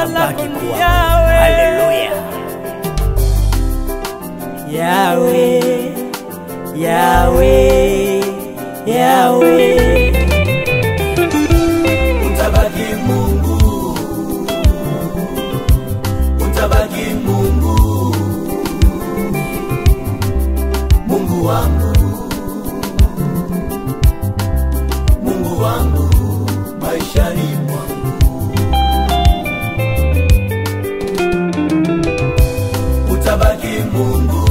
utabaki lako ni kuwa Yawe. haleluya Yawe, Yawe, Yawe. utabaki Mungu, utabaki Mungu, Mungu wangu, Mungu wangu maishani mwangu, utabaki Mungu,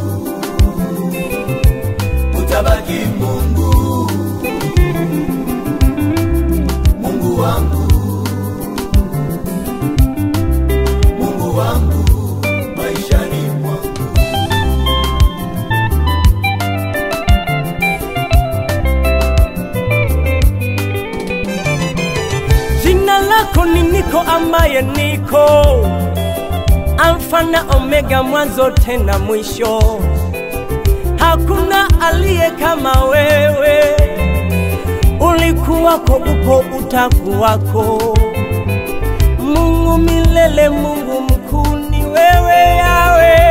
utabaki Mungu, Mungu wangu, Mungu wangu maishani mwangu. Jina lako ni niko ambaye niko, Alfa na Omega, mwanzo tena mwisho. Hakuna aliye kama wewe, ulikuwako, upo, utakuwako. Mungu milele, Mungu mkuu ni wewe Yawe.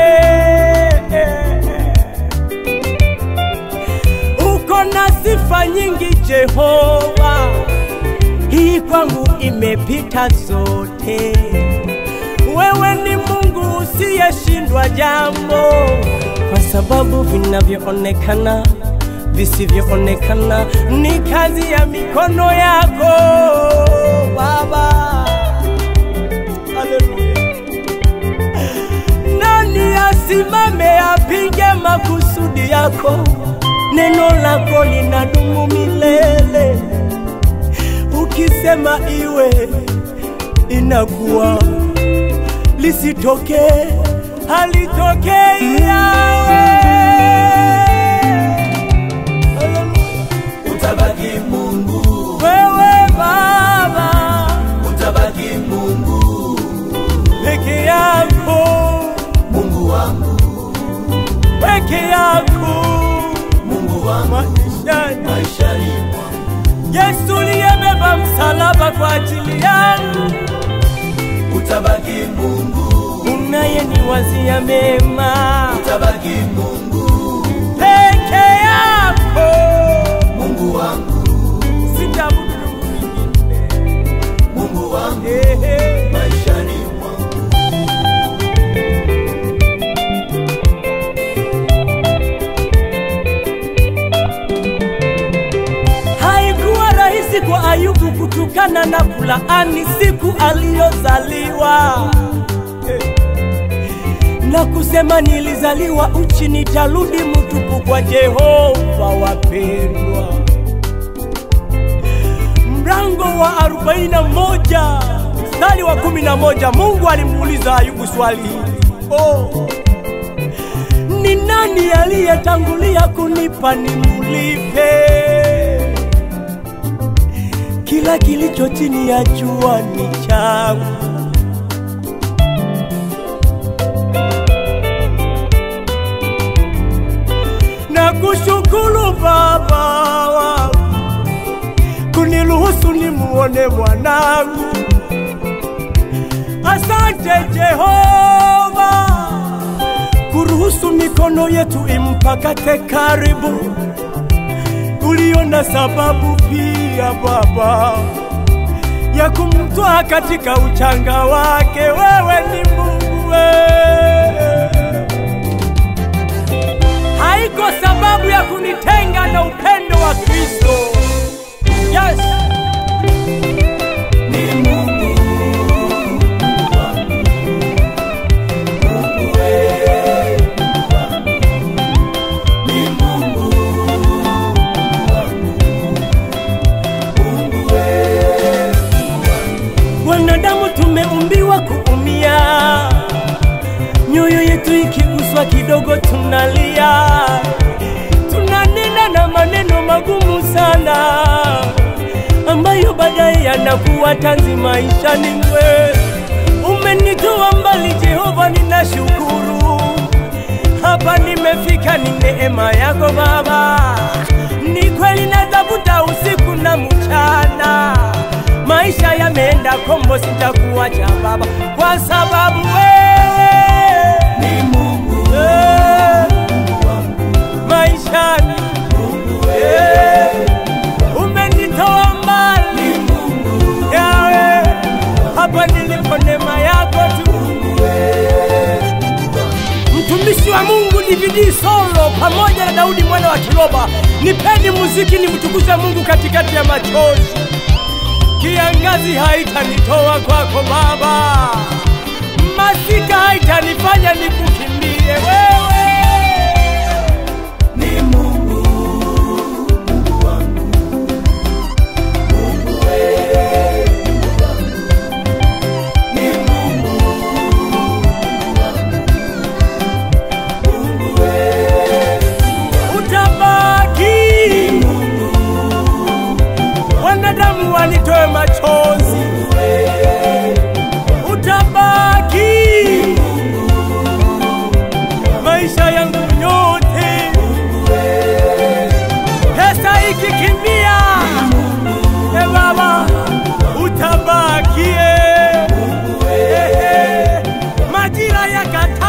Uko na sifa nyingi Jehova hii kwangu imepita zote. Wewe ni Mungu usiyeshindwa jambo, kwa sababu vinavyoonekana visivyoonekana ni kazi ya mikono yako Baba. Haleluya. Nani asimame apinge makusudi yako? Neno lako linadumu milele ukisema iwe inakuwa, lisitoke halitokei yawe. Utabaki Mungu, Wewe Baba utabaki Mungu, peke yako, Mungu wangu, peke yako Mungu wangu maishani. maishani mwangu. Yesu uliyebeba msalaba kwa ajili yangu, Utabaki Mungu, unayeniwazia mema utabaki Mungu, peke yako, Mungu wangu, sitabudu mwingine. Mungu wangu Ehe. maishani mwangu. Haikuwa rahisi kwa Ayubu kutukana na kulaani siku aliyozaliwa Eh. na kusema nilizaliwa uchi, nitarudi mtupu kwa Jehova. Wapendwa, mlango wa 41 mstari wa 11, Mungu alimuuliza Ayubu swali hili oh. Ni nani aliyetangulia kunipa nimulipe? Kila kilicho chini ya jua ni changu. Na kushukuru Baba wangu kuniruhusu nimuone mwanangu. Asante Jehova kuruhusu mikono yetu impakate karibu. Uliona sababu pia Baba ya kumtoa katika uchanga wake. Wewe ni Mungu wewe. Haiko sababu ya kunitenga na upendo wa Kristo. Yes. Ni Mungu, Mungu wangu, Mungu wewe, Mungu wangu. Ni Mungu, Mungu wangu, Mungu wewe, Wanadamu tumeumbiwa kuumia, nyoyo yetu ikiguswa kidogo tunalia, tunanena na maneno magumu sana ambayo baadaye yanakuwa tanzi maishani mwe. Umenitoa mbali Jehova, ninashukuru hapa nimefika, ni neema yako Baba. Ni kweli natafuta usiku na mchana, maisha yameenda kombo, sitakuwa kuniacha Baba, kwa sababu wewe ni Mungu eh, maishani eh, umenitoa mbali yawe hapa nilipo, neema yako tu. Mtumishi wa Mungu DVD solo pamoja na Daudi mwana wa Kiloba, nipeni muziki nimtukuze Mungu katikati ya machozi. Kiangazi haitanitoa kwako Baba, masika haitanifanya nikukimbie wewe. ni Mungu Mungu wangu Mungu wewe ni Mungu Mungu wewe utabaki wanadamu wanitoe machozi utabaki maisha yangu yote pesa ikikimbia e baba utabakie Ehe. majira yakata